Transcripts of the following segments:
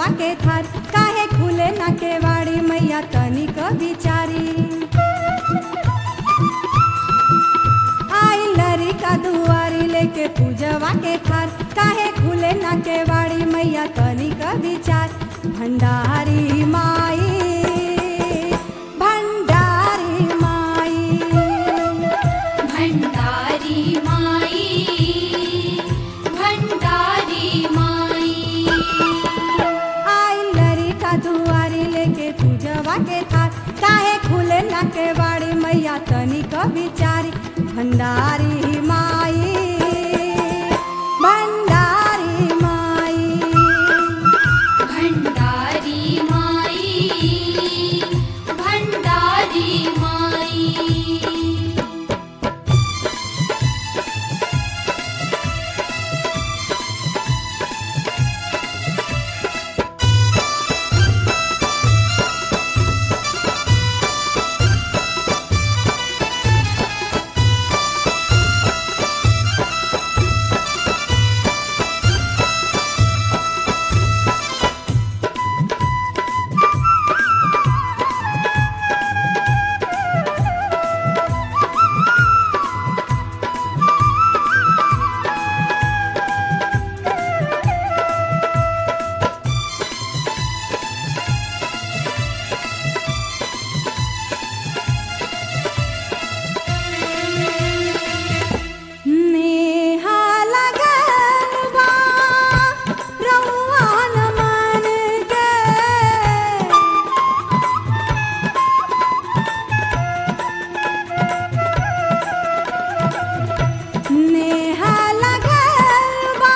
के थार काहे खुले ना केवाड़ी मैया तनिक बिचारी आई लरी का दुआरी लेके पूजवा के थार काहे खुले ना केवाड़ी मैया तनिक विचार भंडारी माई भंडारी माई भण्डारी माई भण्डारी माई आई लरी का दुआरी लेके पूजवा के थार काहे खुले ना केवाड़ी मैया तनिक बिचारी भंडारी माई भंडारी माई भण्डारी माई भण्डारी माई नेहा लगन बा रउआ न मन के नेहा लगन बा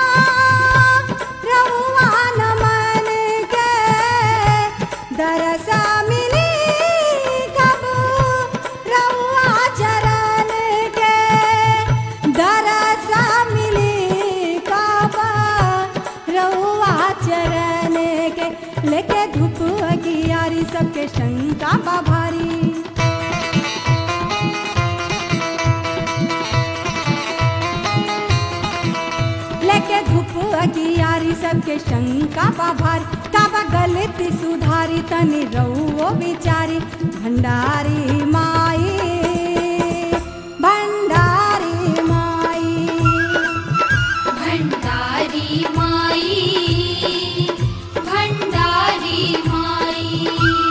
रउआ न मन के दरसा मिली कब रउआ चरण के दरसा मिली कब रउआ चरण के लेके धूप अगियारी सबके शंका बा भारी लेके धूप अगियारी सबके शंका बा भारी काबा गलती सुधारी तनी रहुओ बिचारी भंडारी माई भंडारी माई भण्डारी माई भण्डारी माई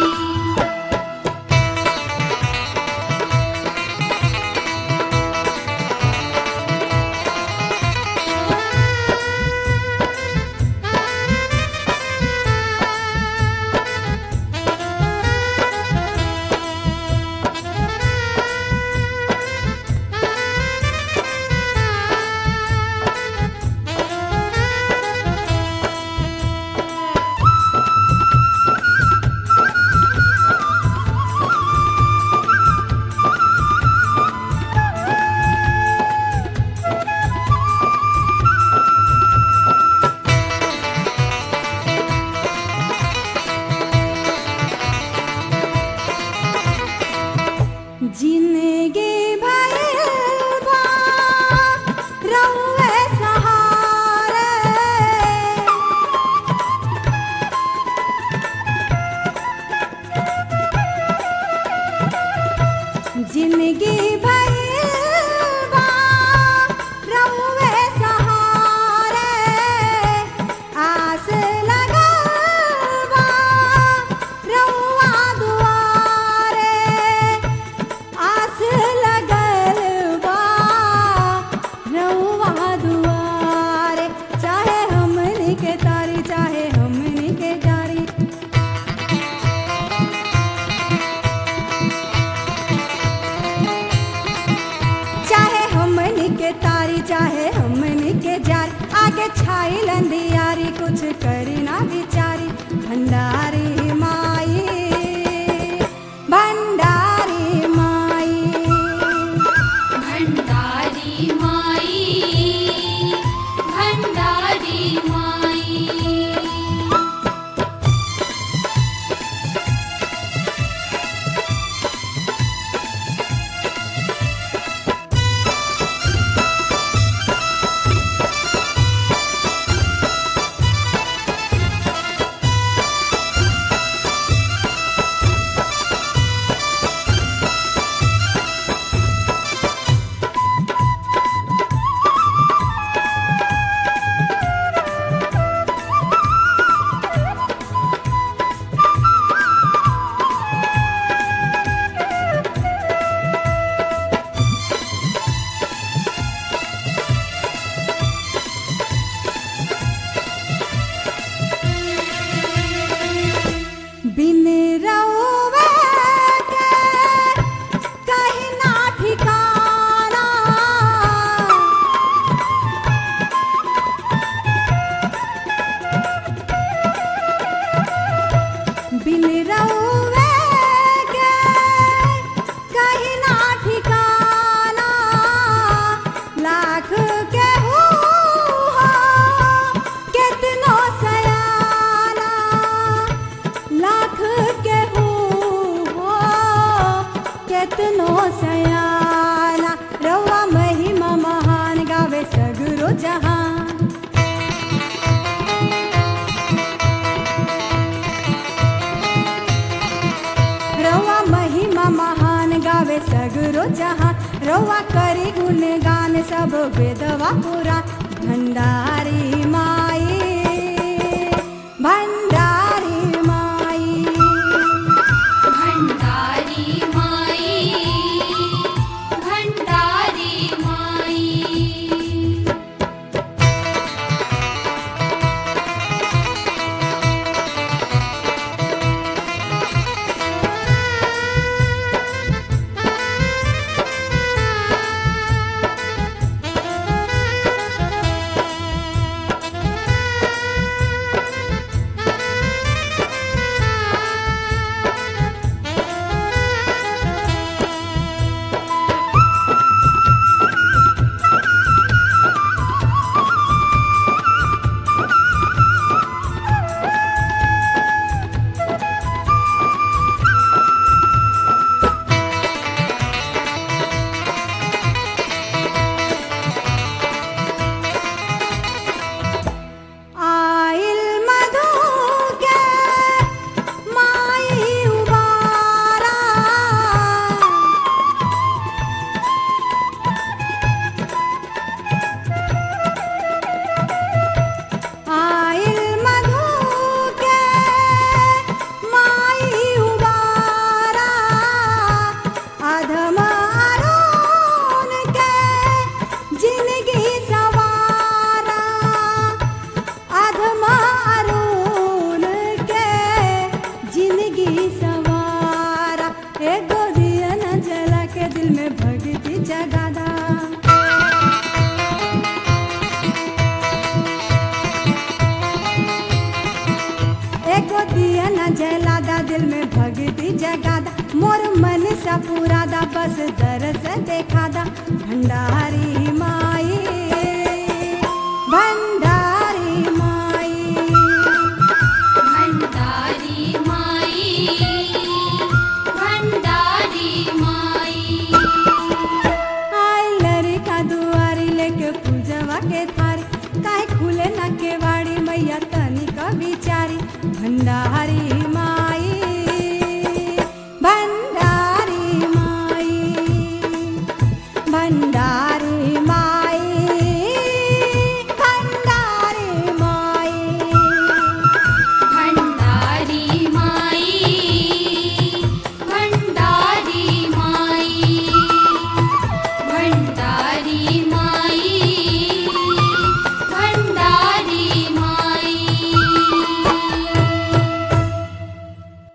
जिंदगी भर बा रउए सहारे जिंदगी भर बा रउए सहारे आस लगल बा रउआ दुआरे आस लगल बा रउआ दुआरे चाहे हमनी के तारी चाहे हमनी के जारी चाहे हमनी के तारी चाहे हमनी के जार आगे छाई लंदियारी कुछ करी ना बिचारी भंडारी माई भंडारी माई भण्डारी माई भण्डारी माई सगरो जहाँ रउआ करी गुणगान सब वेदवा पुरा भंडारी माई भंडारी माई भण्डारी माई भण्डारी माई आइल मधु के माई उबारा आइल मधु के माई उबारा अधम अरुण के जिंदगी सवारा अधम अरुण के जिंदगी सवारा एगो दिया न जला के दिल में भक्ति जगादा एगो दिया न जलादा दिल में भक्ति जगादा मोर मन सा पुरादा बस दरस देखादा भंडारी माई भंडारी माई भण्डारी माई भण्डारी माई आई लड़का दुआरी लेके पूजवा के थारी काहे खुले ना केवाड़ी मैया तनी का बिचारी भंडारी